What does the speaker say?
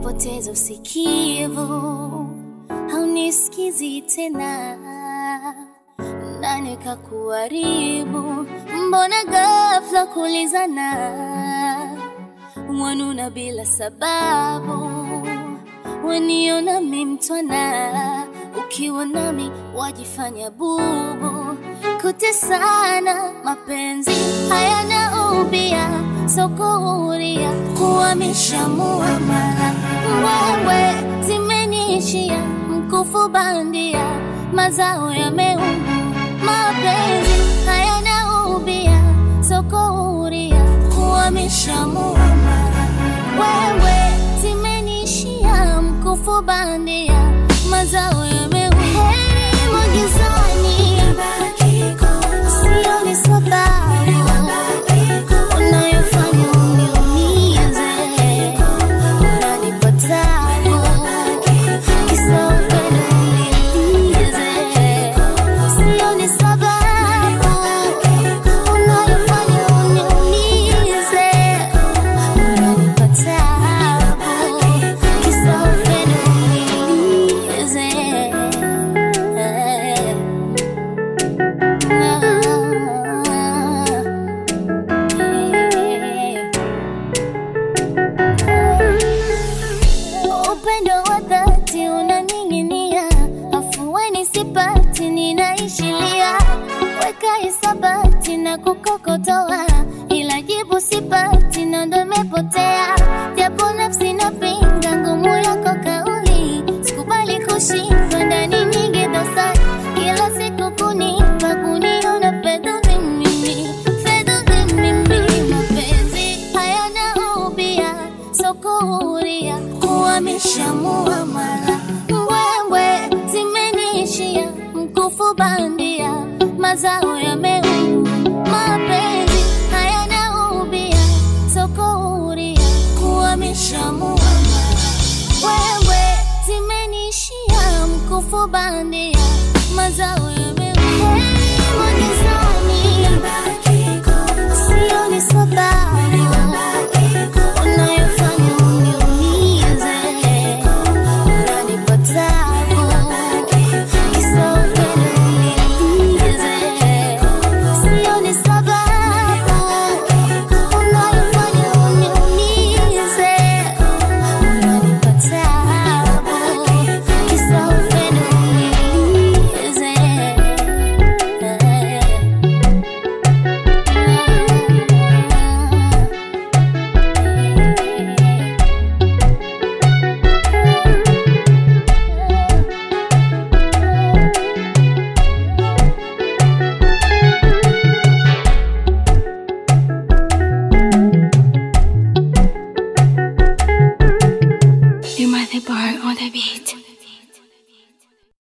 umepoteza usikivu, haunisikizi tena, nani kakuharibu? Mbona ghafla kulizana, wanuna bila sababu, waniona mi mtwana, ukiwa nami wajifanya bubu, kutesana mapenzi hayana ubia, sokuhuria kuhamisha muamala, wewe zimeniishia mkufu bandia, mazao yameungu, mapenzi hayana ubia, sokuhuria kuhamisha muamala, wewe zimeniishia mkufu bandia, mazao yameungu, heri magizani, sioni sababu unayofanya uniumize, unanipa tabu, kisa upendo unilize. Sioni sababu unayofanya uniumize, unanipa tabu, kisa upendo unilize. Upendo wa dhati unaning'inia, afueni sipati, ninaishilia, weka hisabati na kukokotoa, ila jibu sipati, na ndo imepotea, japo nafsi napinga ngumu yako kauli, sikubali kushindwa ndani nyingi dosari, kila siku kunipa kuniona fedha mimi, fedha mimi, mapenzi hayana ubia, sokuhuria kuhamisha muamala, wewe zimeniishia mkufu bandia, mazao yameungu, mapenzi hayana ubia, sokuhuria kuhamisha muamala, wewe zimeniishia mkufu bandia, mazao yameungu, heri magizani, sioni sababu unayofanya uniumize, unanipa tabu, kisa upendo unilize. Sioni sababu unayofanya uniumize, unanipa tabu, kisa upendo unilize. You might the bar on the beat.